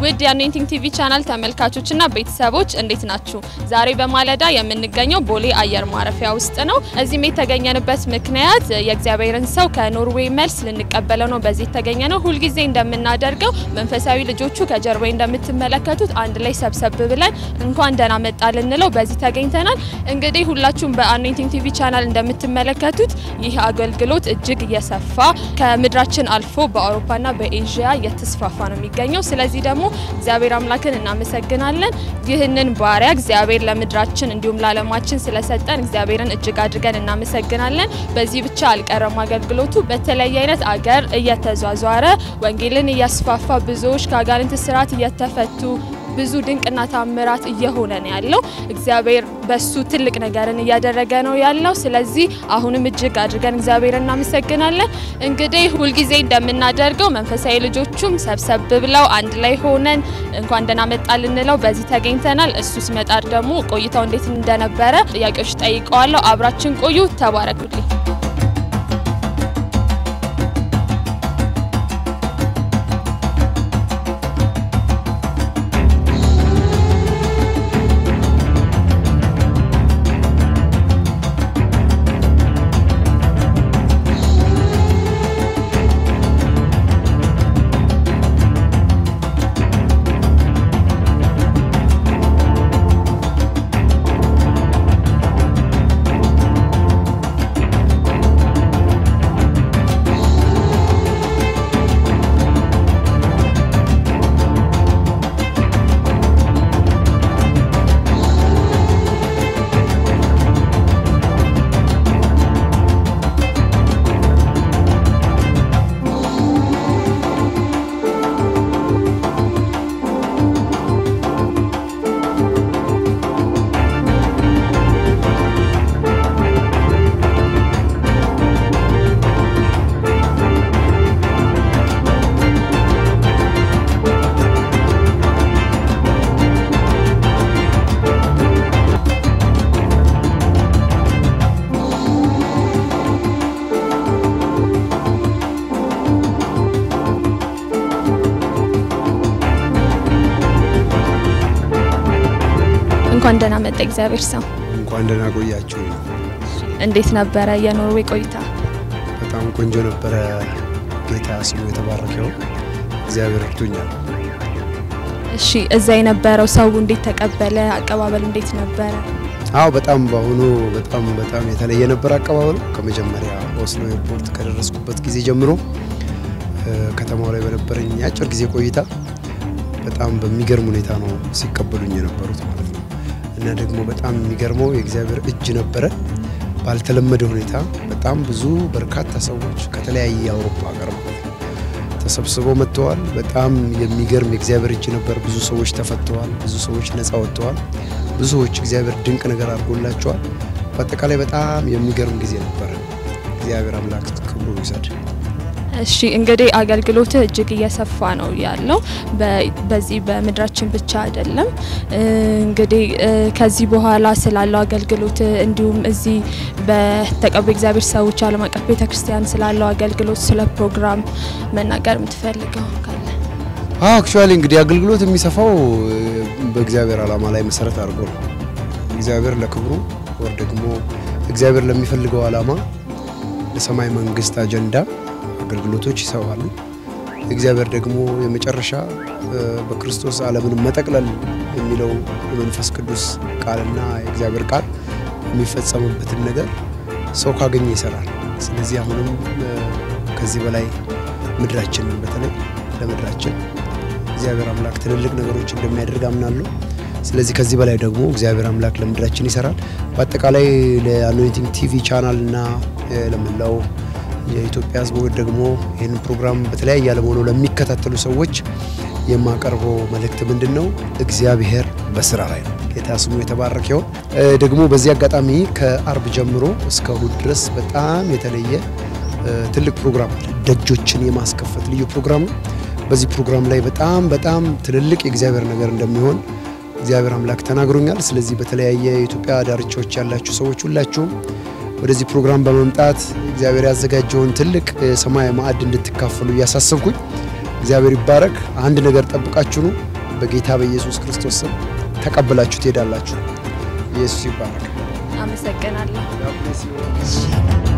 ውድ የአኖይንቲንግ ቲቪ ቻናል ተመልካቾችና ቤተሰቦች እንዴት ናችሁ? ዛሬ በማለዳ የምንገኘው ቦሌ አየር ማረፊያ ውስጥ ነው። እዚህም የተገኘንበት ምክንያት የእግዚአብሔርን ሰው ከኖርዌይ መልስ ልንቀበለው ነው። በዚህ የተገኘ ነው። ሁልጊዜ እንደምናደርገው መንፈሳዊ ልጆቹ ከጀርባ እንደምትመለከቱት አንድ ላይ ሰብሰብ ብለን እንኳን ደህና መጣ ልንለው በዚህ ተገኝተናል። እንግዲህ ሁላችሁም በአኖይንቲንግ ቲቪ ቻናል እንደምትመለከቱት ይህ አገልግሎት እጅግ እየሰፋ ከምድራችን አልፎ በአውሮፓና በኤዥያ እየተስፋፋ ነው የሚገኘው። ስለዚህ ደግሞ እግዚአብሔር አምላክን እናመሰግናለን። ይህንን ባሪያ እግዚአብሔር ለምድራችን እንዲሁም ለዓለማችን ስለሰጠን እግዚአብሔርን እጅግ አድርገን እናመሰግናለን። በዚህ ብቻ አልቀረም አገልግሎቱ በተለያየ አይነት አገር እየተዟዟረ ወንጌልን እያስፋፋ ብዙዎች ከአጋንንት ስርዓት እየተፈቱ ብዙ ድንቅና ታምራት እየሆነ ነው ያለው። እግዚአብሔር በሱ ትልቅ ነገርን እያደረገ ነው ያለው። ስለዚህ አሁንም እጅግ አድርገን እግዚአብሔር እናመሰግናለን። እንግዲህ ሁልጊዜ እንደምናደርገው መንፈሳዊ ልጆቹም ሰብሰብ ብለው አንድ ላይ ሆነን እንኳን ደህና መጣ ልንለው በዚህ ተገኝተናል። እሱ ሲመጣ ደግሞ ቆይታው እንዴት እንደነበረ ጥያቄዎች ጠይቀዋለሁ። አብራችን ቆዩ። ተባረኩልኝ። እንኳን ደህና መጣ እግዚአብሔር ሰው። እንኳን ደህና ቆያችሁ። እንዴት ነበረ የኖርዌይ ቆይታ? በጣም ቆንጆ ነበረ። ጌታ ስሙ የተባረከው። እግዚአብሔር እርቶኛል። እሺ፣ እዛ የነበረው ሰው እንዴት ተቀበለ? አቀባበል እንዴት ነበረ? አዎ በጣም በአሁኑ በጣም በጣም የተለየ ነበር አቀባበሉ። ከመጀመሪያ ኦስሎ ኤርፖርት ከደረስኩበት ጊዜ ጀምሮ ከተማው ላይ በነበረኝ የአጭር ጊዜ ቆይታ በጣም በሚገርም ሁኔታ ነው ሲቀበሉኝ የነበሩት ማለት ነው። እና ደግሞ በጣም የሚገርመው የእግዚአብሔር እጅ ነበረ። ባልተለመደ ሁኔታ በጣም ብዙ በርካታ ሰዎች ከተለያየ የአውሮፓ ሀገር ማለት ነው ተሰብስበው መጥተዋል። በጣም የሚገርም የእግዚአብሔር እጅ ነበር። ብዙ ሰዎች ተፈተዋል። ብዙ ሰዎች ነፃ ወጥተዋል። ብዙ ሰዎች እግዚአብሔር ድንቅ ነገር አድርጎላቸዋል። በአጠቃላይ በጣም የሚገርም ጊዜ ነበረ። እግዚአብሔር አምላክ ክብሩ ይውሰድ። እሺ እንግዲህ አገልግሎትህ እጅግ እየሰፋ ነው ያለው። በዚህ በምድራችን ብቻ አይደለም። እንግዲህ ከዚህ በኋላ ስላለው አገልግሎት እንዲሁም እዚህ በተቀቡ እግዚአብሔር ሰዎች ዓለም አቀፍ ቤተ ክርስቲያን ስላለው አገልግሎት ስለ ፕሮግራም መናገር የምትፈልገው ካለ? አክቹዋሊ እንግዲህ አገልግሎት የሚሰፋው በእግዚአብሔር ዓላማ ላይ መሰረት አድርጎ ነው። እግዚአብሔር ለክብሩ ወር ደግሞ እግዚአብሔር ለሚፈልገው ዓላማ ለሰማይ መንግስት አጀንዳ አገልግሎቶች ይሰዋሉ። እግዚአብሔር ደግሞ የመጨረሻ በክርስቶስ ዓለምን መጠቅለል የሚለው የመንፈስ ቅዱስ ቃልና የእግዚአብሔር ቃል የሚፈጸምበትን ነገር ሰው ካገኘ ይሰራል። ስለዚህ አሁንም ከዚህ በላይ ምድራችንን በተለይ ለምድራችን እግዚአብሔር አምላክ ትልልቅ ነገሮች እንደሚያደርግ አምናለሁ። ስለዚህ ከዚህ በላይ ደግሞ እግዚአብሔር አምላክ ለምድራችን ይሰራል። በአጠቃላይ ለአኖይንቲንግ ቲቪ ቻናል እና ለመላው የኢትዮጵያ ሕዝቦች ደግሞ ይህንን ፕሮግራም በተለያየ ዓለም ሆነው ለሚከታተሉ ሰዎች የማቀርበው መልእክት ምንድን ነው? እግዚአብሔር በስራ ላይ ነው። ጌታ ስሙ የተባረከ ይሁን። ደግሞ በዚህ አጋጣሚ ከአርብ ጀምሮ እስከ እሁድ ድረስ በጣም የተለየ ትልቅ ፕሮግራም አለ። ደጆችን የማስከፈት ልዩ ፕሮግራም ነው። በዚህ ፕሮግራም ላይ በጣም በጣም ትልልቅ የእግዚአብሔር ነገር እንደሚሆን እግዚአብሔር አምላክ ተናግሮኛል። ስለዚህ በተለያየ የኢትዮጵያ ዳርቻዎች ያላችሁ ሰዎች ሁላችሁም ወደዚህ ፕሮግራም በመምጣት እግዚአብሔር ያዘጋጀውን ትልቅ የሰማይ ማዕድ እንድትካፈሉ እያሳሰብኩኝ እግዚአብሔር ይባረክ። አንድ ነገር ጠብቃችሁ ነው በጌታ በኢየሱስ ክርስቶስ ስም ተቀብላችሁ ትሄዳላችሁ። ኢየሱስ ይባረክ። አመሰግናለሁ። God bless you.